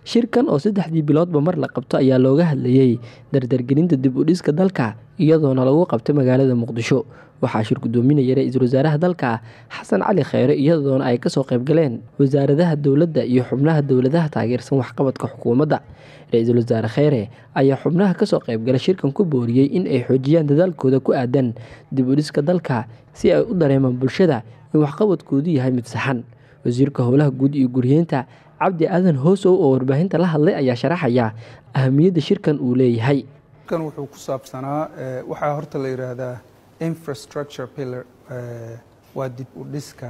shirkan oo saddexdii biloodba mar la qabto ayaa looga hadlayey dardargelinta dib u dhiska dalka iyadoona lagu qabtay magaalada muqdisho waxaa shir gudoominaya ra-iisul wasaaraha dalka xasan cali kheyre iyadoona ay kasoo qaybgaleen wasaaradaha dowladda iyo xubnaha dowladaha taageersan waxqabadka xukuumadda ra-iisul wasaare kheyre ayaa xubnaha kasoo qaybgala shirkan ku booriyey in ay xoojiyaan dadaalkooda ku aadan dib u dhiska dalka si ay u dareemaan bulshada in waxqabadkoodu yahay mid saxan wasiirka howlaha guud iyo guryeynta cabdi aadan hoosow oo warbaahinta la hadlay ayaa sharaxaya ahamiyadda shirkan uu leeyahay kan wuxuu ku saabsanaa waxaa horta la yidhaahdaa infrastructure pillar waa dib u dhiska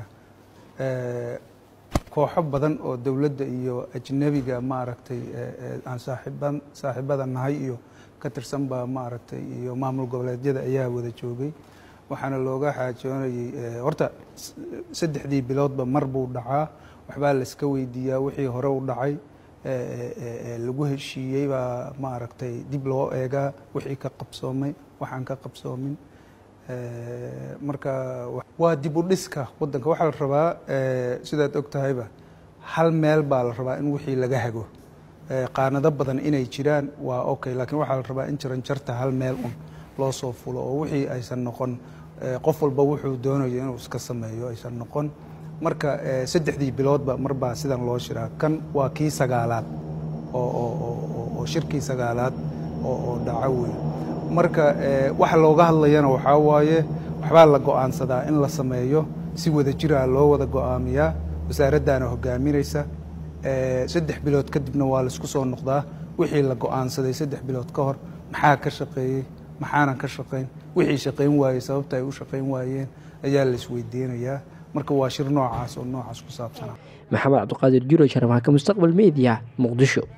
kooxo badan oo dowladda iyo ajnebiga maaragtay aan saaxiiban saaxiibada nahay iyo ka tirsan baa maaragtay iyo maamul goboleedyada ayaa wada joogay waxaana looga xaajoonayay horta saddexdii biloodba mar buu dhacaa waxbaa layska weydiiyaa wixii hore u dhacay lagu heshiiyey baa maaragtay dib loo eegaa wixii ka qabsoomay waxaan ka qabsoomin marka waa dib u dhiska waddanka waxaa la rabaa sidaad og tahayba hal meel baa la rabaa in wixii laga hago qaanado badan inay jiraan waa okay laakiin waxaa la rabaa in jaranjarta hal meel un loo soo fulo oo wixii aysan noqon qof walba wuxuu doonayo inuu iska sameeyo aysan noqon marka saddexdii biloodba marbaa sidan loo shiraa kan waa kii sagaalaad oo shirkii sagaalaad oo dhaco wey marka waxa looga hadlayana waxaa waaye waxbaa la go-aansadaa in la sameeyo si wada jiraa loo wada go-aamiyaa wasaaraddaana hogaaminaysa saddex bilood kadibna waa laisku soo noqdaa wixii la go-aansaday saddex bilood ka hor maxaa ka shaqeeyey maxaanan ka shaqayn wixii shaqayn waayey sababta ay u shaqayn waayeen ayaa la isweydiinayaa marka waa shir noocaas oo noocaas ku saabsanaa maxamed cabdiqaadir jiro sharmaaka mustaqbal media muqdisho